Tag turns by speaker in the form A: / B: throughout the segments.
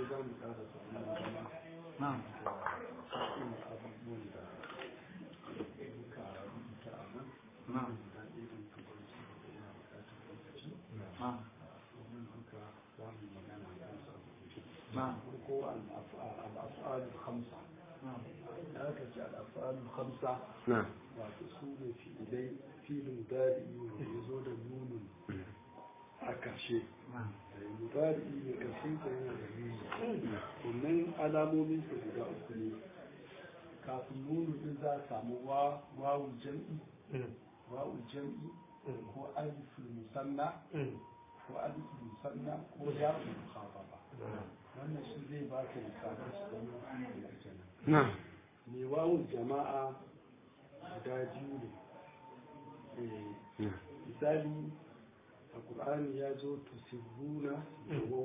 A: dai za mu ƙara samun magana
B: na'am
A: cikin abubuwan da muka rubuta a nan
B: na'am
A: da irin kamar su da yana buƙatar lokaci
B: na'am
A: domin haka za mu yi magana a kan sa
B: na'am
A: farko al'af'al khamsa
B: na'am
A: da aka ce al'af'al khamsa
C: نعم
A: wato su ne fi'ilai filin dari wanda ya zo da nunin a ƙarshe
B: na'am
A: mudari ne ƙarshen sa yana da nuni wannan alamomin sa guda uku ne kafin nunu din za a samu wa wawul jam'i wawul jam'i ko aliful musanna ko aliful musanna ko ya'ul mukhaffafa wannan shi zai ba ka misalan su don wani da kenan
C: نعم
A: mai wawul jama'a guda biyu ne Eh,
C: نعم
A: misali a ƙur'ani ya zo tusirruna da wau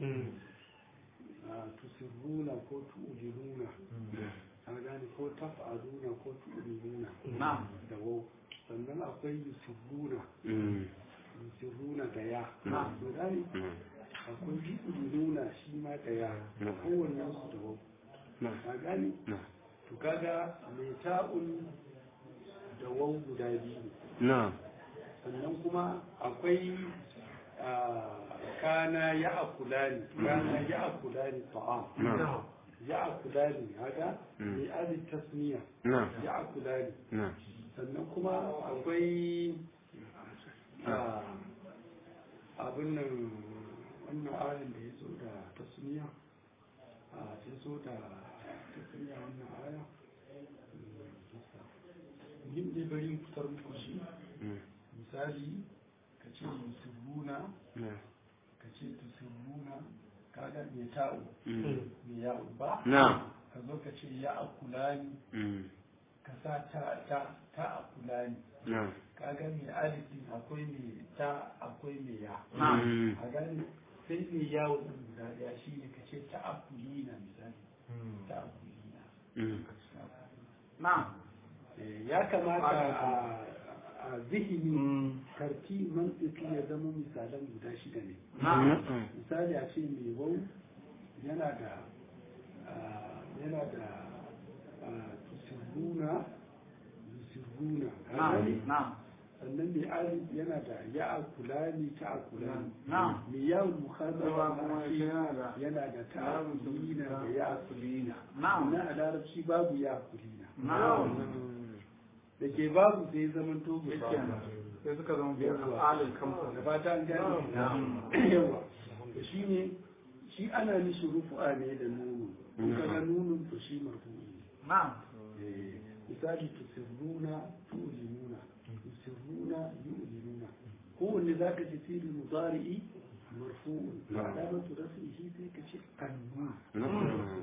A: a tusirruna ko tu'uliruna a gane ko taf'aluna ko tu'uliruna
B: na'am
A: da wau sannan akwai yusirruna
C: مم.
A: yusirruna da ya
B: Na'am.
A: to gane
C: نعم
A: akwai tu'uliruna shi ma da ya
C: Na'am.
A: kowanne su da wau
C: نعم
A: a gane
C: نعم
A: to kaga mai ta'un da wau guda biyu ne
C: نعم
A: sannan kuma akwai ah, kana ya akulani kana ya akulani ta'am
C: نعم
A: ya akulani haka
C: Mm.
A: bi ali tasmiya
C: نعم
A: ya akulani
C: نعم
A: sannan kuma akwai ah, abin nan wannan ayin da ya zo da tasmiya a ya zo da tasmiya wannan aya yin dai bari in fitar muku shi
C: مم.
A: misali ka ce musulmuna
C: نعم
A: ka ce tusulmuna kaga mai ta'u
C: مم.
A: mai ya'u ba
C: نعم
A: ka zo ka ce ya akulani
C: مم.
A: ka sa ta ta ta akulani
C: نعم
A: kaga mai alif din akwai mai ta akwai mai ya
C: مم.
A: a gani sai mai yawo din guda daya shine ka ce ta akulina misali ta akulina
C: مم.
B: na'am
A: Eh, ya kamata a a zihini karti mantiki ya zama misalan guda shida ne
B: na'am
C: نعم
A: misali a ce mai wau yana da ah, yana da ah, tusirruna tusirruna
B: na'am na'am
A: sannan mai alif yana da ya akulani ta akulani
B: na'am
A: mai yawon mukhazaba
B: kuma
A: ma shi
B: yana da
A: yana da ta akulina da ya akulina
B: na'am
A: na a larabci babu ya akulina
B: na'am
A: da ke babu sai zaman to ba
B: Yake sai suka zama biyar al'alin kamfa
A: da fata an gane
B: Na'am.
A: yawa da shi ne shi ana nishi rufu'a ne da nunu in ka ga nunun to shi marfu'i ne
B: na'am
A: Eh, misali tusirruna tu'linuna tusirruna yu'linuna kowanne za ka ji fi'il mudari'i marfu'un
C: Na'am.
A: alamatu rafihi sai ka ce annun
C: نعم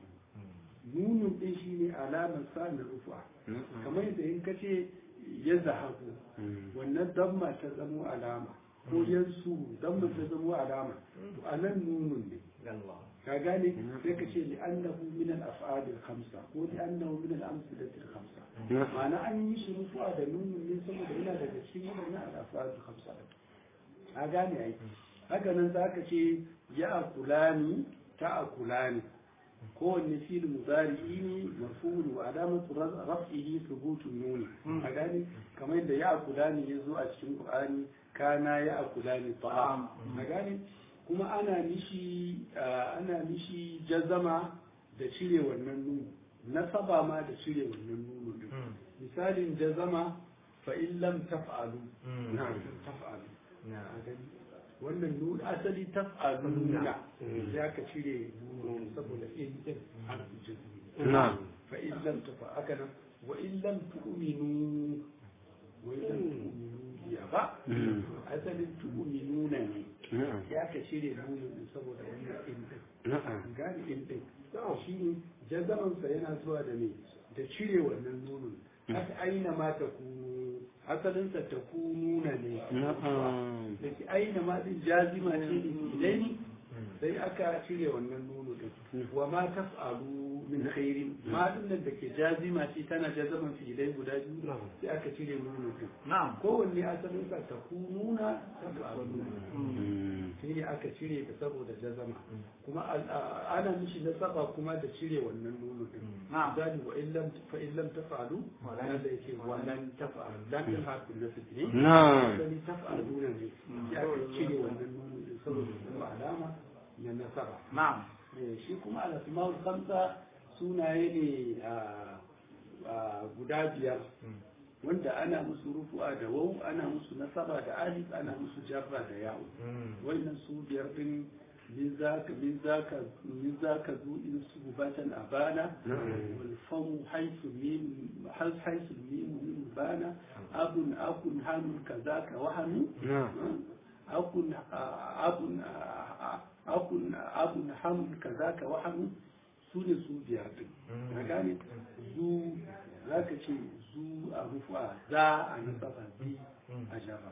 A: nunun din shi ne alamar sa na rufu'a kamar yadda in ka ce ya zahabu
C: مم.
A: wannan damma ta zamo alama ko yansu damma ta zamo alama to anan nunun ne ka gane sai ka ce li'annahu min al-af'al al-khamsa ko li'annahu min al-amsalat al-khamsa
C: نعم
A: ma'ana an yi shi rufu'a da nunun ne saboda yana daga cikin wannan al-af'al al-khamsa ka gane ai haka nan za ka ce ya akulani ta akulani kowanne fil mudari'i ne marfu'un wa alamatu raf'ihi thubutun nuni a gane kamar yadda ya akulani ya zo a cikin qur'ani kana ya akulani ta'am a gane kuma ana mishi ah, ana mishi jazama da cire wannan nunu nasaba ma da cire wannan nunu din misalin jazama fa in lam taf'alu
C: نعم
A: taf'alu a gani wannan nuna asali taf'aluna sai aka cire nuna saboda in din harfi jazmi
C: نعم
A: fa in lam tafa aka nan wa in lam tu'minu wa in lam tu'minu biya ba
C: مم.
A: asalin tu'minuna ne
C: نعم
A: ya ka cire nuna din saboda wannan in din
C: نعم
A: gane in din shi ne jazamansa yana zuwa da me da cire wannan nunun haka aina ma ta kunu asalinsa ta kununa ne
C: نعم
A: da ke aina ma din jazima ce da ilai sai aka cire wannan nuno din wa ma taf'alu min khairin ma din nan da ke jazima ce tana jazaman filai guda biyu sai aka cire nuno din
B: na'am
A: kowanne asalin sa takununa taf'aluna shi ne aka cire ta saboda jazama kuma al- a- ana mishi nasaba kuma da cire wannan nuno din
B: na'am
A: misali wa illam fa illam taf'alu wala da yake walan taf'alu dan din harfin nasb ne
C: نعم
A: asali taf'aluna ne ya aka cire wannan nuno din saboda kuma alama na nasaba
B: na'am
A: Eh, shi kuma al-asma'ul khamsa sunaye ne a- a guda biyar wanda ana musu rufu'a da wau ana musu nasaba da alif ana musu jarra da yawo wannan su biyar din min zaka min zaka min zaka zu in su batan abana wal famu haythu mim hal haythu mim min bana abun akun hanun kazaka wa hanu
C: نعم
A: akun abun akun abun hamun kazaka wa hanu su ne su biyar din ka gane zu zaka ce zu a rufu'a za a nasaba bi a jarra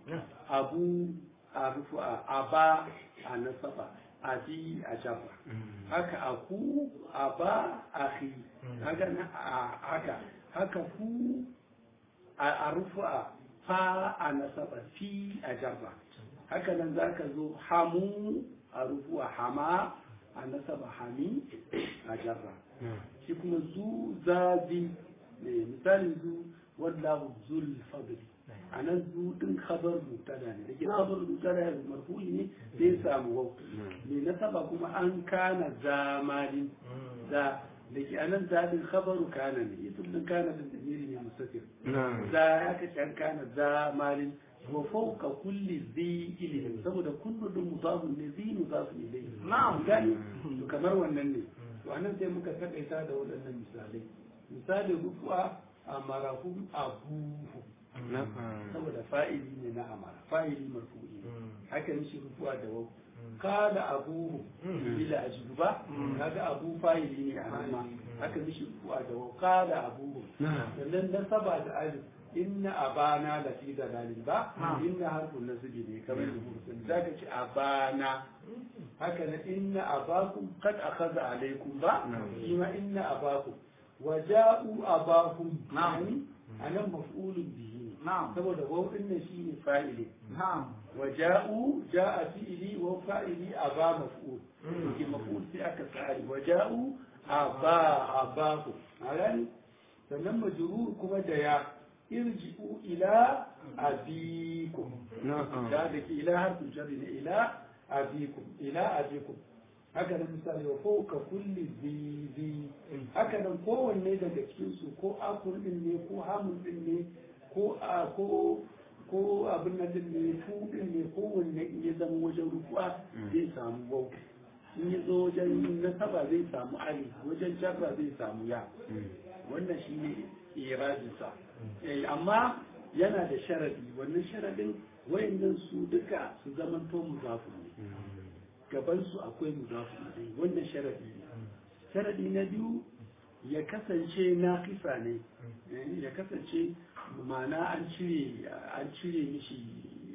A: abu a rufu'a aba a nasaba abi a jarra haka aku aba akhi haka na a- haka haka ku a a rufu'a fa a nasaba fi a jarra haka nan za ka zo hamu a rufu'a hama a nasaba hami a jarra shi kuma zu zazi ne misalin zu wallahu zul fadli a nan zu din khabar mutada ne da ke khabar mutada ya marfu'i ne sai samu wau ne nasaba kuma an kana zamalin za da ke anan zaɗin khabaru kana ne ita din kana da damiri ne mustaqil
C: نعم
A: za ya ka can kana za malin wa fawqa kulli zi ilmin saboda kullu din mudafun ne zi mudafun ilayhi
B: Na'am.
A: gani to kamar wannan ne to anan sai muka takaita da waɗannan misalai misali rufu'a amarahum abuhu
C: نعم
A: saboda fa'ili ne na amara fa'ili marfu'i ne haka mishi rufu'a da wau kada abuhu bila ajibu ba kaga abu fa'ili ne a nan ma haka mishi rufu'a da wau kada abuhu
C: نعم
A: sannan nasaba da alif inna abana la fi dalalin ba inna harfun nasbi ne kamar da mutum zaka ce abana haka na inna abakum qad akhadha alaykum ba shi ma inna abakum wa ja'u abahum
B: Na'am.
A: yani anan maf'ulun bihi ne
B: na'am
A: saboda waw din nan shine fa'ili
B: na'am
A: wa ja'u ja'a fi'ili wa fa'ili aba maf'ul yake maf'ul sai aka tsari wa ja'u aba abahu alani sannan majrur kuma da ya irji'u ila abikum
C: نعم
A: da da ke ila harfin jarri ne ila abikum ila abikum haka nan misali wa fawqa kulli zi zi haka nan kowanne daga cikin su ko akun din ne ko hamun din ne ko a ko ko abin nan din ne fu din ne kowanne in ya zama wajen rufuwa zai samu wau in ya zo wajen nasaba zai samu ali wajen jarra zai samu ya wannan shine irajinsa eh amma yana da sharadi wannan sharadin wayannan su duka su zamanto muzafu ne gaban su akwai muzafu ne wannan sharadi ne sharadi na biyu ya kasance naqisa ne eh, ya kasance ma'ana an cire an cire mishi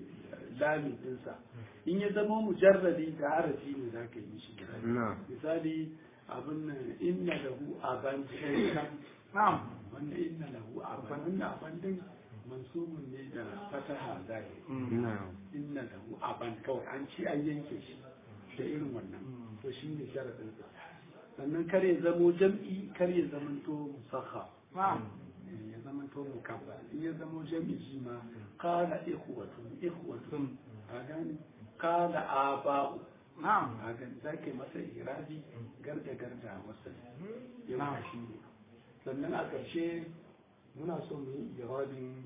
A: lamin dinsa in ya zama mujarradi da harafi ne za ka yi mishi kirari
C: نعم
A: misali abin nan inna lahu aban shaykan
B: na'am
A: wanda inna lahu aban wannan aban din mansubun ne da fataha zahiri
C: نعم
A: inna lahu aban kawai an ci an yanke shi da irin wannan to shi ne sharadin sa sannan kar ya zamo jam'i kar ya zamanto musakha
B: na'am
A: ya zamanto mukabba in ya zamo jam'i shi ma qala ikhwatun ikhwatun a gani qala aba'u
B: na'am
A: a gani zake masa irabi garda garda wasa yau shi ne sannan a ƙarshe muna so mu yi irabin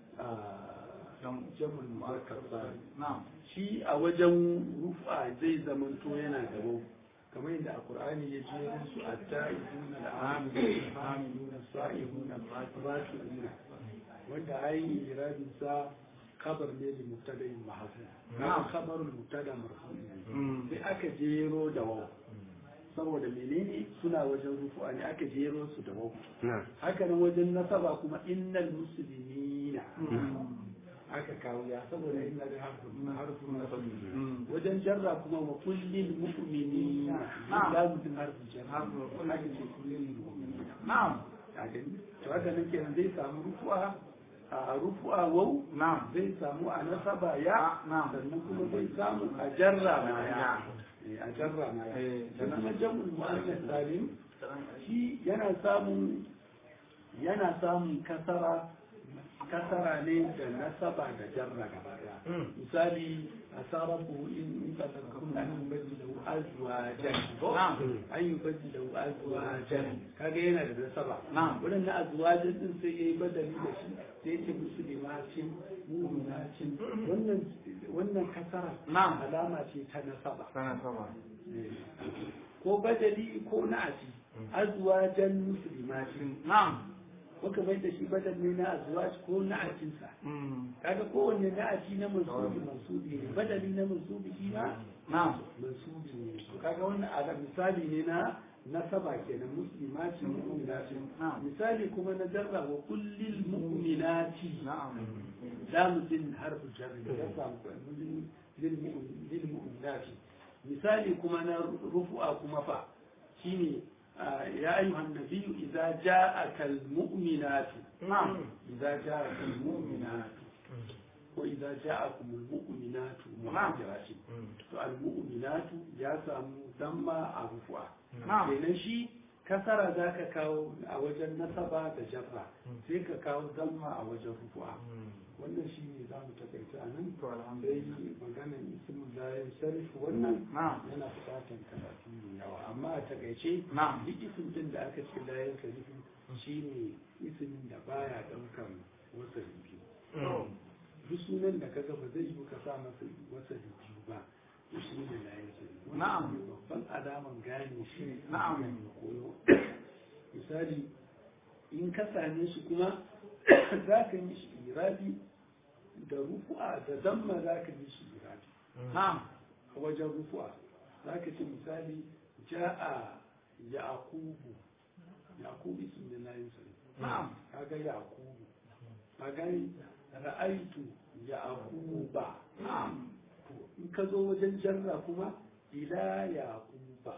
A: jamul mu'akkar sani
B: na'am
A: shi a wajen rufa zai zamanto yana da wau kamar yadda a qur'ani ya ce su at-ta'ibuna al-amiluna al-hamiluna as-sa'ibuna al-raki'una wanda ayi irabin sa khabar ne li mubtada'in mahzuf na khabarul mubtada marfu sai aka jero da wau saboda menene suna wajen rufu'a ne aka jero su da wau
C: نعم
A: haka nan wajen nasaba kuma innal muslimina aka kawo ya saboda ina da harfin na sabi wajen jarra kuma wa kullil mu'minina la mutum harfin jarra aka ce kullil mu'minina
B: na'am
A: a gani to haka nan kenan zai samu rufu'a a rufu'a wau
B: na'am
A: zai samu a nasaba ya
B: na'am
A: sannan kuma zai samu a jarra ma ya Eh, a jarra ma ya
B: Eh,
A: sannan kuma jam'ul mu'annas salim shi yana samun yana samun kasara kasara ne da nasaba da jarra gaba daya misali asarafu in in tadakkarun an yubaji da azwajan ko an yubaji da azwajan kaga yana da nasaba
B: Na'am.
A: wannan na azwajan din sai yayi badali da shi sai yake muslimacin mu'minacin wannan wannan kasara
B: Na'am.
A: alama ce ta nasaba
B: sana sama
A: ko badali ko na'ati azwajan muslimatin
B: na'am
A: muka mai da shi badal ne na azwaj ko na'atinsa kaga kowanne na'ati na mansubi mansubi ne badali na mansubi shi ma
B: na'am
A: mansubi ne to kaga wannan a misali ne na nasaba kenan muslimatin mu'minatin
B: Na'am.
A: misali kuma na jarra wa kullil mu'minati
B: na'am
A: lamu din harfu jarri ya samu lil lil mu'minati misali kuma na rufu'a kuma fa shine ah, ya ayyuhan nabiyyu idza ja'aka al mu'minatu
B: na'am
A: idza ja'aka al mu'minatu wa idza ja'akum al mu'minatu muhajiratin to al mu'minatu ya samu damma a rufu'a
B: Na'am.
A: kenan shi kasara za ka kawo a wajen nasaba da jarra sai ka kawo damma a wajen rufu'a wannan shi ne za mu takaita a nan
B: to
A: dai
B: alhamdulillah
A: maganan ismin layin sarif wannan
B: na'am
A: yana buƙatar karatu mai yawa amma a takaice
B: Na'am.
A: duk isim din da aka ce layin sarif shi ne ismin da baya ɗaukar wasali biyu duk sunan da kaga ba zai yi ka sa masa wasali biyu ba to shi ne layin sarif Wannan
B: Na'am.
A: shi ne babban alaman gane shi
B: Na'am.
A: mai koyo misali in ka same shi kuma za ka yi shi irabi da rufu'a da damma za ka yi shi irabi
B: na'am
A: a wajen rufu'a za ka ce misali ja'a yaqubu yaqubu ismin da layin sa
B: na'am
A: kaga yaqubu kaga ra'aitu yaquba
B: na'am
A: to in ka zo wajen jarra kuma ila yaquba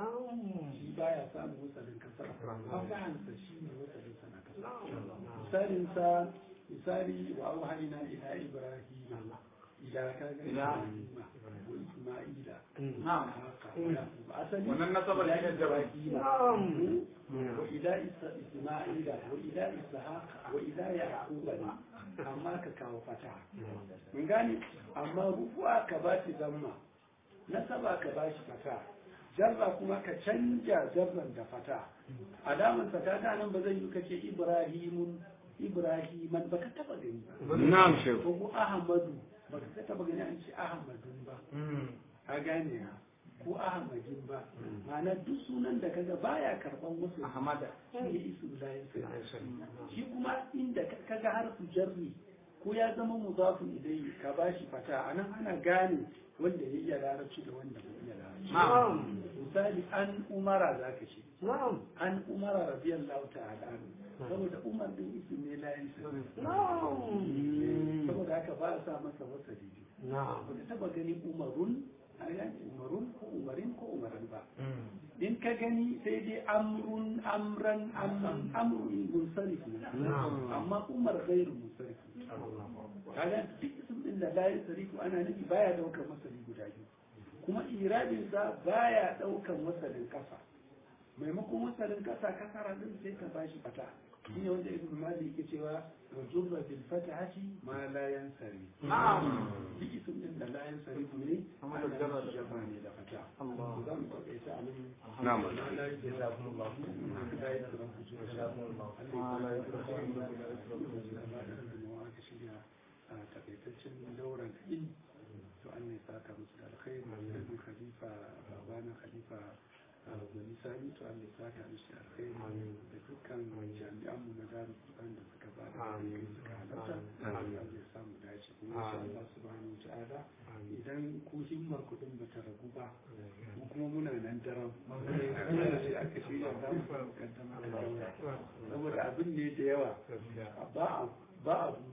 A: shi baya samun wasalin kasara fasahansa shi ne wasalin sana kasara misalin sa misali wa auhayna ila ibrahima ila kaga
B: Ila.
A: ibrahima wa isma'ila
B: na'am
A: haka yaqub asali
B: wannan nasabar
A: ila
B: shi ne jabai
A: ibrahima wa ila Isa- isma'ila wa ila ishaq wa ila yaquba ne amma ka kawo fata mun gane amma rufu'a ka ba shi zamma nasaba ka ba shi fata jarra kuma ka canja jarran da fata alaman fata ta nan ba zai yi kace ibrahimun ibrahiman baka taba gani ba
C: na'am shehu
A: ko ko ahmadu baka taba gani an ce ahmadun ba ka gane ha ko ahmadin ba ma'ana duk sunan da kaga baya karban wasu
B: ahmada
A: shi ne isu layin shi kuma inda ka- kaga harfu jarri ko ya zama mudafun idai ka bashi fata anan ana gane wanda ya iya larabci da wanda bai iya larabci
B: na'am
A: misali an umara za ka ce an umara radiyallahu ta'ala anhu saboda umar din isu ne layin saboda haka ba a sa masa wasa biyu ba ka taba gani umarun a yanki umarun ko umarin ko umaran ba in ka gani sai dai amrun amran amran amrun munsarif ne amma umar gairu munsarif kaga duk sun din da la yasrifu ana nufi baya daukar masali guda biyu kuma iradin sa baya daukar masalin kasa maimakon masalin kasa kasara din sai ka bashi fata shine wanda ibn malik yake cewa wa jurra bil fatahati ma la yansari
B: na'am
A: duk isim din da la yansari ne
B: Amma
A: ana
B: da jarra da
A: nufi jama'a ne da fata
B: Allah.
A: za mu taƙaita a nan
C: na'am
A: takaitaccen dauran kaɗi to an ne saka musu da alkhairi da khalifa babana khalifa gwani sani to an ne saka musu da alkhairi da dukkan jami'an mu na zaru kuɗan da suka ba da kai suka halarta Allah zai samu dace kuma insha Allah subhanahu wa ta'ala idan ku himmar kuɗin ba ta ragu ba mu kuma muna nan daram sai aka shirya za mu kaddama da daura saboda abin ne da yawa ba a ba a